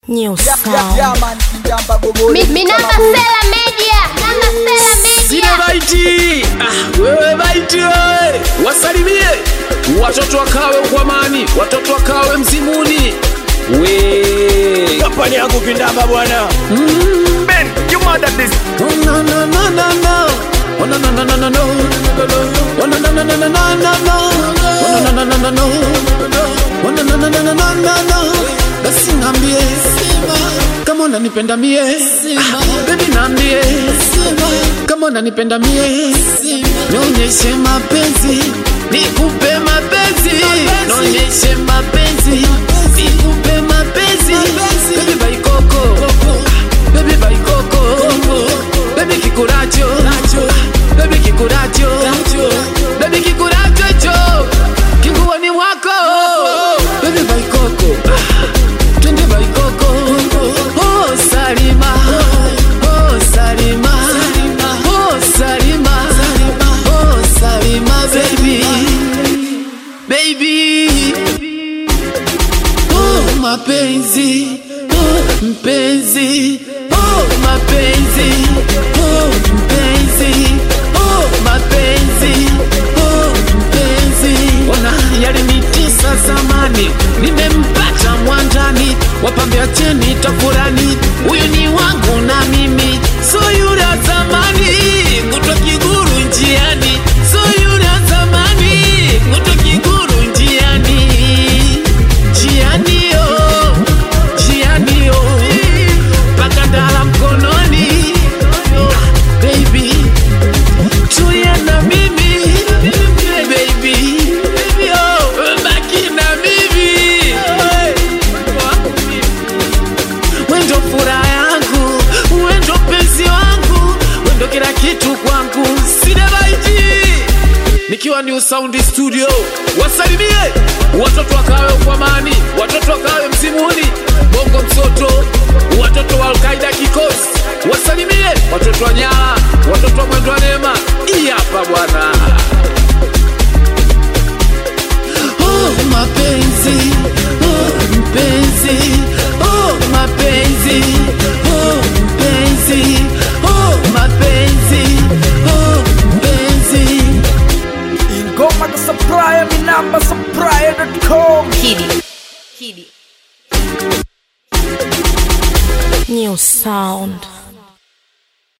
New Yeah, sound. yeah, man, Kijamba Gogoli. Mi- Minamba Sela Media, Minamba Sela Sile Media. baiti ah, wewe baiti wewe wasalimie watoto wakawe ukwamani watoto wakawe mzimuni we kampani yangu kindamba bwana Ben, you mad at this? Oh, no, no, no, no, no. Oh, no, no, no, no, no, no. Oh, no, no, no, no, no, no, no, no. Oh, no, no, no, no, no, no. Oh, no, no, no, no, no, no, no, no. Basi niambie kama unanipenda mie Ah, baby niambie kama unanipenda mie nionyeshe mapenzi nikupe mapenzi nionyeshe mapenzi nikupe mapenzi baby baikoko baby baikoko baby kikuracho baby kikuracho baby kikuracho cho kinguoni mwako baby baikoko Ah, twende baikoko oh salima oh salima oh salima oh salima baby baby oh mapenzi oh mpenzi oh mapenzi oh mpenzi oh mapenzi oh mpenzi ona yalinitisa zamani nimempata mwanjani wapambe acheni tafurani huyu ni wangu na mimi so yule wa zamani kutwa kiguru njiani so yule wa zamani kutwa kiguru njiani njiani yo njiani yo mpaka ndala mkononi Ah, baby tuye na mimi baby oh, baki na mimi wendo furaha yangu wendo penzi wangu wendo kila kitu kwangu sinebaiji nikiwa ni usaundi studio wasalimie watoto wakawe ukwamani watoto wakawe mzimuni bongo msoto watoto wa alkaida kikosi wasalimie watoto wa nyala watoto wa mwendo wa neema hii hapa bwana oh, mapenzi oh, mpenzi oh, mapenzi oh, mpenzi oh, mapenzi oh, mpenzi Ingoma ka supplier, Minamba supplier.com. Kidi. Kidi. New sound.